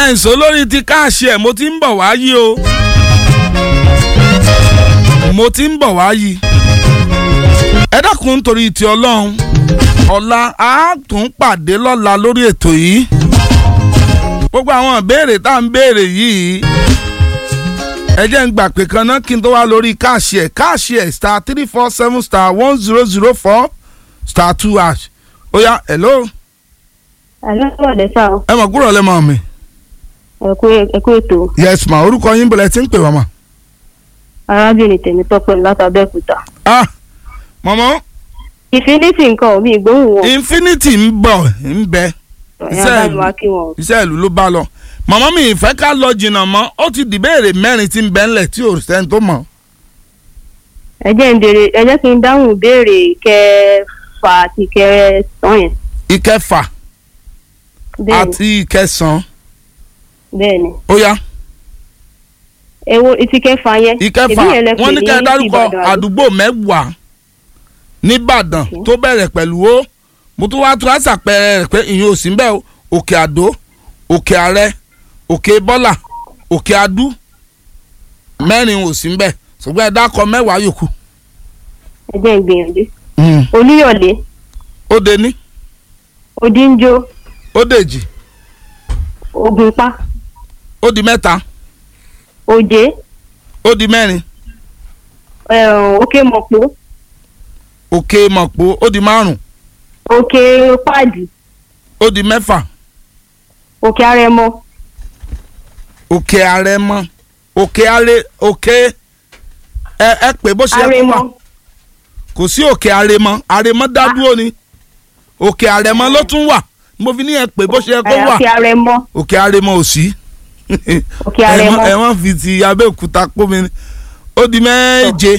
jẹ́ ìṣó lórí ti káàṣì ẹ̀ mo ti ń bọ̀ wá yí o mo ti ń bọ̀ wá yí ẹ dákun nítorí ti ọlọ́run ọ̀la a tún pàdé lọ́la lórí ètò yìí gbogbo àwọn ìbéèrè tá à ń béèrè yìí ẹ jẹ́ ń gbà pé kan náà kí n tó wá lórí káàṣì ẹ̀ káàṣì ẹ̀ star three four seven star one zero zero four star two hash ó yá hello àlọ́ọ̀dẹ sá o ẹ mọ̀ kúrò lẹ́mọ̀ mi ẹ̀kú ẹ̀kú ètò yes ma orúkọ yín bọ̀lẹ̀ tí ń pè wá ma. arábìnrin tèmi tọ́pẹ́ látàbẹ́òkúta. ah mọ̀mọ́ ìfinítì nǹkan ò mí ìgbóhùn wọn infinity ń bọ̀ ń bẹ ẹ̀yà bá mi wá kí wọn. iṣẹ́ ìlú ló bá lọ mọ̀mọ́ mi ìfẹ́ ká lọ jìnnà mọ́ ó ti dìbéèrè mẹ́rin tí ń bẹ ńlẹ̀ tí ò sẹ́ni tó mọ̀. ẹ jẹ́ ń béèrè ẹ jẹ́ kí n dáhùn ìbéèrè kẹfà àti kẹsàn-án yẹn. ìkẹfà bẹ́ẹ̀ni àti ìkẹsàn-án bẹ́ẹ̀ni ó yá èwo ìtì kẹfà yẹn. ìkẹfà ìbí yẹn lẹ pè wọ́n ní ní kẹ́ ẹ dárúkọ Ìbàdàn àbí? àdúgbò mẹ́wàá nìbàdàn tó bẹ̀rẹ̀ pẹ̀lú ó mo tún wá tún àṣàpẹrẹ rẹ̀ pé ìyẹn ò sí bẹ́ẹ̀ o òkè àdó òkè àrẹ òkè bọ́là òkè adú mẹ́rin ò sí bẹ́ẹ̀ ṣùgbọ́n ẹ dákọ mẹ́wàá yòókù. ẹ jẹ́ ń gbìyànjú. olúyọ̀lé ó de ní odíńjó ó dèjì ògùnpá ó di mẹ́ta òjé ó di mẹ́rin ẹ̀hún, òkè mọ̀pó òkè mọ̀pó ó di márùn òkè páàdì ó di mẹ́fà òkè arẹmọ òkè àrẹmọ òkè àrẹ òkè ẹ ẹ pé bó ṣe yẹ kó arẹmọ wà kò sí òkè àrẹmọ àrẹmọ dá dúró ni òkè àrẹmọ ló tún wà mo fi ní ẹ pé bó ṣe yẹ kó ẹ̀, wà òkè arẹmọ òkè àrẹmọ ò sí Òkè Àrẹ̀mọ. ẹ wọ́n fi ti abẹ́òkúta kó mi ní ó di méje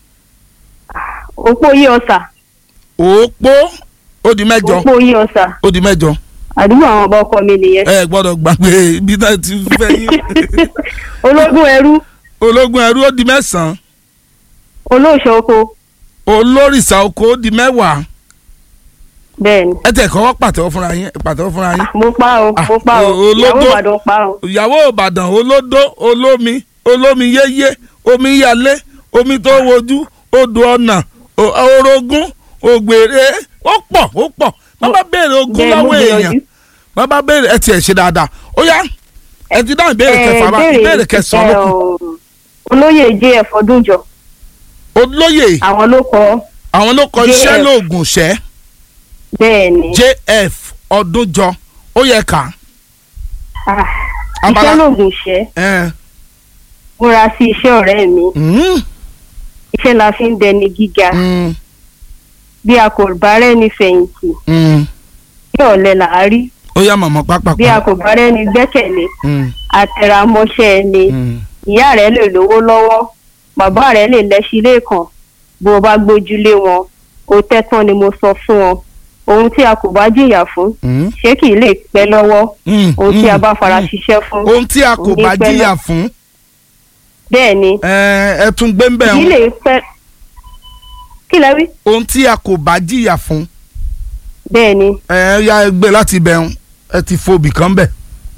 òpó yí ọ̀sà òpó ó di mẹ́jọ òpó yí ọ̀sà ó di mẹ́jọ àdúgbò àwọn ọba ọkọ mi nìyẹn. ẹ gbọ́dọ̀ gbàgbé ibi náà ti fẹ́ yín ológun ẹrú ológun ẹrú ó di mẹ́sàn-án olóòṣà oko olórìṣà oko ó di mẹ́wàá bẹ́ẹ̀ ni ẹ tẹ̀ kọ́ pàtẹ́wọ́ fúnra yín pàtẹ́wọ́ fúnra yín mo pa o mo pa o Ah, o- ìyàwó olódó. ìbàdàn pa o ìyàwó ìbàdàn olódó olómi olómi yéyé omi yalé omi tó wojú odò ọ̀nà o- orogún ògbèrè ó pọ̀ ó pọ̀ bàbá béèrè ogun bẹ́ẹ̀ mo lọ́wọ́ èèyàn gbìyànjú. bàbá béèrè ẹ tiẹ̀ ṣe dáadáa ó yá ẹ ti dáhùn ìbéèrè kẹfà bá ìbéèrè kẹsàn-án ló kù olóyè jf ọdúnjọ olóyè àwọn ló kọ àwọn ló kọ iṣẹ́ JF. lóògùn ṣẹ́ bẹ́ẹ̀ ni jf ọdúnjọ ó yẹ ká Ah, abala- iṣẹ́ lògùn ṣẹ́ ẹ múra sí iṣẹ́ ọ̀rẹ́ mi mm, iṣẹ́ la fi ń dẹni gíga mm, bí a kò bá rẹ́ni fẹ̀yìntì mm. bí ọ̀lẹ là á rí ó yá màmá pápá bí a kò bá rẹ́ni gbẹ́kẹ̀lé àtẹ̀ramọ́ṣẹ́ ẹni ìyá rẹ̀ lè lówó lọ́wọ́ bàbá rẹ̀ lè lẹ́sí lẹ́ẹ̀kan bó o bá gbójúlé wọn o tẹ́tán ni mo sọ fún ọ ohun tí a kò bá jìyà fún ṣé kì í lè pẹ́ lọ́wọ́ ohun tí a bá fara ṣiṣẹ́ fún ohun tí a kò Òní bá pẹ́ jìyà lọ. fún bẹ́ẹ̀ ni ẹ ẹ tún gbé ń bẹ̀ kì í ń lè pẹ́ kí lẹ wí ohun tí a kò bá jìyà fún bẹ́ẹ̀ ni ẹ ya gbé láti bẹ̀ ń ẹ ti fobì kan bẹ̀.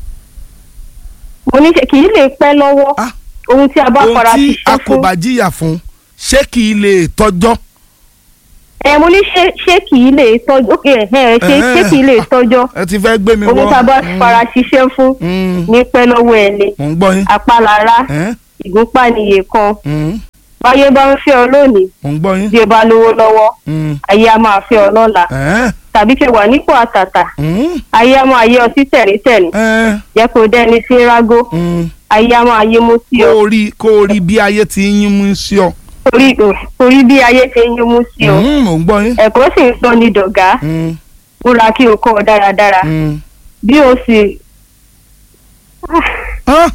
mo ní ṣe kì í lè pẹ́ lọ́wọ́ Ah. ohun tí a bá ohun fara tí a ṣiṣẹ́ kò fún bá jìyà fún ṣé kì í lè tọ́jọ́ ẹ mo ní ṣé ṣé kì í lè tọ́jú ókè ẹ ṣé ṣé kì í lè tọ́jọ́ ẹ ti fẹ́ gbé mi ohun wọ́ tí a bá Mm, fara ṣiṣẹ́ fún mm, ní pẹ́ lọ́wọ́ ẹni mò ń gbọ́ yín apálára ẹ, ìgúnpá nìyè kan mm, báyé bá ń fẹ́ ọ lónìí mò ń gbọ́ yín bí o bá lówó lọ́wọ́ mm, ayé á máa fẹ́ ọ lọ́la ẹ, tàbí kí o wà nípò àtàtà mm, ayé á máa yé ọ sí tẹ̀rítẹ̀rí ẹ, jẹ́ kó dẹ́ni sí rágó mm. ayé á máa yé mú sí kó ọ o rí kó o rí bí ayé ti ń yín mú sí ọ. torí torí bí ayé ṣe ń yé mú sí ọ Mm, mò ń gbọ́ yín. ẹ̀kọ́ sì ń sọ ní dọ̀gá Mm, múra kí o kọ́ ọ dáradára mm. bí o sì Ah,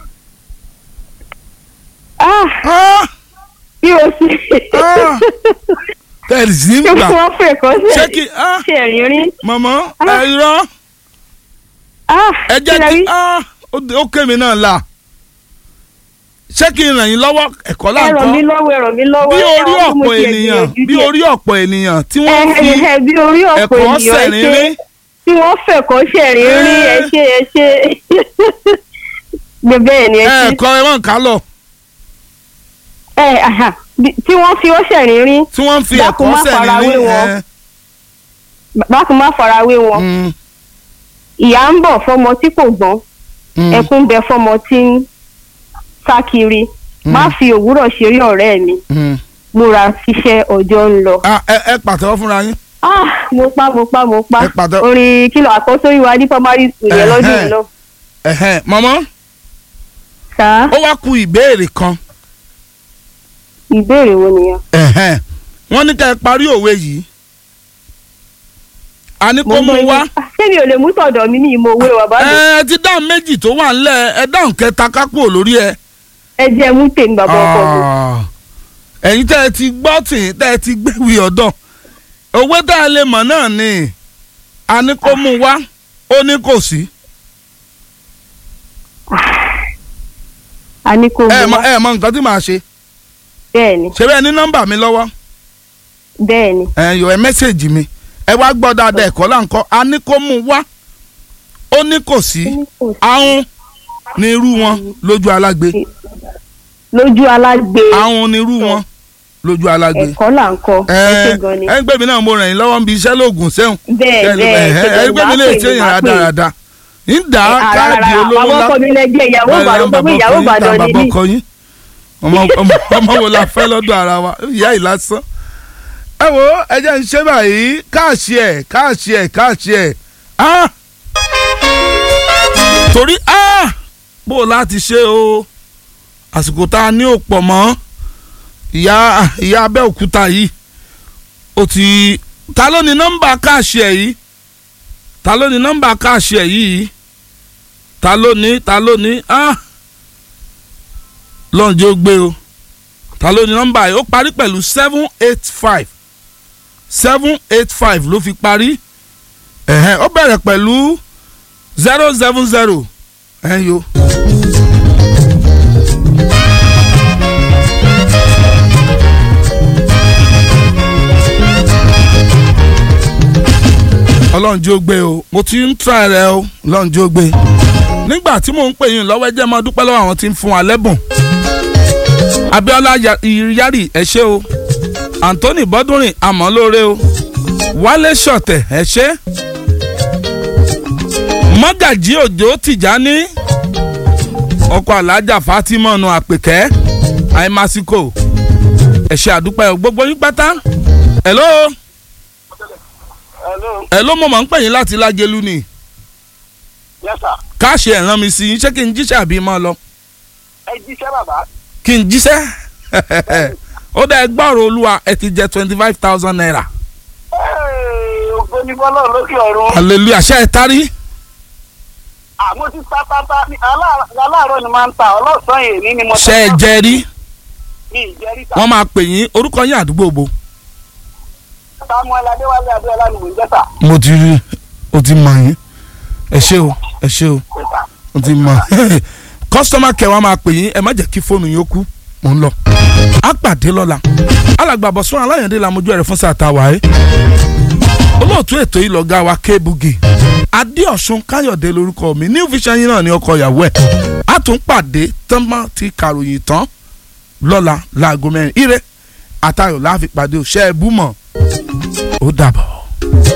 ah, ah, bí o sì Ah. tẹ̀lé sí ń ṣé gbà wọ́n fẹ́ kọ́ ṣé sí kí ah, ṣe rírí mọ̀mọ́ Ah. ẹ irọ́ ẹ jẹ́ kí lẹ kí rí? ah, ó ó kémi náà la ṣé kí n ràn yín lọ́wọ́ ẹ̀kọ́ ẹ ràn mí láǹkọ́ lọ́wọ́ ẹ ràn mí lọ́wọ́ bí ẹ orí àwọn tí mo ọ̀pọ̀ ti ènìyàn gbìyànjú bí díẹ̀. orí ọ̀pọ̀ ènìyàn tí ẹ wọ́n fi ẹ bí orí ọ̀pọ̀ ẹ̀kọ́ ènìyàn ẹ ṣe sẹ̀rínrín tí wọ́n fẹ̀kọ́ ṣẹ̀rín rí ẹ Eh. ṣe ẹ ṣe gbé bẹ́ẹ̀ ni ẹ ẹ ti kọ ẹ wọn kà lọ ẹ àhà, bí- tí wọ́n fi ó ṣẹ̀rín rí tí wọ́n ń fi Dákun ẹ̀kọ́ má sẹ́ni farawé ní wọn. ẹ. bákan má farawé wọn Mm, ìyá ń bọ̀ fọmọ tí kò gbọ́n mm, ẹkún bẹ fọmọ tí ń sá kiri má fi òwúrọ̀ ṣeré ọ̀rẹ́ mi mm. múra ṣiṣẹ́ ọjọ́ ń lọ. Ah, ẹ ẹ pàtẹ́wọ́ fúnra yín. Ah, mo pa mo pa mo pa Ẹ pàtẹ- orin kìlọ̀ àkọ́sọ́ ìwà ní primary school yẹn lọ́dún Ẹ̀hẹ́n. yìí náà. Ẹ̀hẹ́n, mọ̀mọ́ sá ó wá ku ìbéèrè kan ìbéèrè wo nìyẹn. Ẹ̀hẹ́n. wọ́n ní ká ẹ parí òwe yìí a ní kó Mo mú gbọ́ wá yín. Ah, ṣé mi ò lè mú tọ̀dọ̀ mi ní ìmọ̀ òwe wà bá mi. ẹ ti dáhùn méjì tó wà ńlẹ̀ ẹ dáhùn kẹta kápò lórí ẹ. ẹ jẹ́ mú tèmi bàbá ọkọ mi. Ah. ẹ̀yin tẹ́ ẹ ti gbọ́ tì tẹ́ ẹ ti gbéwì ọ̀dọ̀ òwe tá a lè mọ̀ náà ni a ní kó mú wá ó ní kò sí a ní kó ẹ mú mọ wá ẹ mọ nǹkan tí màá ṣe bẹ́ẹ̀ ni ṣe bẹ́ẹ̀ ní nọ́mbà mi lọ́wọ́ bẹ́ẹ̀ ni ẹ yọ ẹ mẹ́sẹ̀gì mi ẹ wá gbọ́ dáadáa ẹ̀kọ́ là ń kọ́ a ní kó mú wá ó ní kò sí Ó ní kò sí. ahun ní irú wọn lójú alágbe lójú alágbe ahun ní irú wọn lójú alágbe ẹ̀kọ́ là ń kọ́ ẹ ṣe gan ni. ẹ ń gbé mi náà mo ràn yín lọ́wọ́ ń bi iṣẹ́ lóògùn sẹ́hùn bẹ́ẹ̀ bẹ́ẹ̀ ṣe ẹ gan gbé mi ni lè wàá ṣe pè mí yàn wàá pè mí. rádaràda ń dá káàdì olówó àwọn lá ọkọ mi lẹ́gbẹ́ ìyàwó ìbàdàn gbogbo ìyàwó ìbàdàn bàbá níbí. ọkọ yín ọmọ ọmọ- ọmọ wo la fẹ́ lọ́dọ̀ ara wa ìyá yìí lásán. ẹ wo ẹ jẹ́ ń ṣe báyìí káàṣì ẹ̀ káàṣì ẹ̀ káàṣì ẹ̀ ah torí ah bó o láti ṣe o àsìkò tá a ní ò pọ̀ mọ́ ìyá ìyá Abẹ́òkúta yìí ó ti ta ló ní nọ́mbà káàṣì ẹ̀ yìí ta ló ní nọ́mbà káàṣì ẹ̀ yìí ta ló ní ta ló ní ah lọ́njẹ́ ó gbé o ta ló ní nọ́mbà yìí ó parí pẹ̀lú seven eight five seven eight five ló fi parí ẹ̀hẹ́n ó bẹ̀rẹ̀ pẹ̀lú zero seven zero ẹ̀hẹ́n yo. ọlọ́run jí ó gbé o mo ti ń tra rẹ o ọlọ́run jí ó gbé nígbà tí mò ń pè yín lọ́wọ́ ẹ jẹ́ máa dúpẹ́ lọ́wọ́ àwọn tí ń fún wa lẹ́bùn Abíọ́lá Ya- Yari ẹ ṣé o Anthony Bọ́dúnrìn àmọ́lóore o Wálé Ṣọ̀tẹ̀ ẹ ṣé Mọ́gàjí Òjó Tìjání ọkọ̀ alájà Fatima nu àpèkẹ́ àìmásíkò ẹ ṣé àdúpẹ́ o gbogbo yín pátá hello hello hello mo máa ń pè yín láti Lágelú ni yes sir káàṣì ẹ̀ rán mi sí yín ṣé kí n jíṣẹ́ àbí máa lọ ẹ jíṣẹ́ bàbá kí n jíṣẹ́ ó dá ẹgbọ́rọ̀ olúwa ẹ ti jẹ twenty five thousand naira Hey, ògo ni fọlọ́run lókè ọ̀run hallelujah ṣe ẹ tarí àmọ́ ti ta ta ta ní aláàárọ̀ aláàárọ̀ ni máa ń ta ọlọ́sàn-án èmi ni mo ṣe ẹ jẹ rí mi ìjẹ́rí ta wọ́n máa pè yín orúkọ yín àdúgbò bo. samuel adéwálé adéwálé ni mò ń jẹ́ sà mo ti rí o ti mọ yín ẹ ṣé o ẹ ṣé o o ti mọ kọ́sítọ́mà kẹ́ wa máa pè yín ẹ má jẹ́ kí fóònù yín ó kú mò ń lọ. a pàdé lọ́la alàgbàbọ̀ sún aláyàndé la mojú ẹ̀rẹ̀ fún sàtà wáyé olóòtú ètò yìí lọ́gá wa kébùgì adéọ̀sùn káyọ̀dé lórúkọ mi new vision yín náà ní ọkọ ìyàwó ẹ̀ a tún pàdé tánmọ́ ti kàròyìn tán lọ́la láago mẹ́rin ire àtayọ̀ láàfin pàdé òṣẹ́ ẹ̀bú mọ̀ ó dàbọ̀.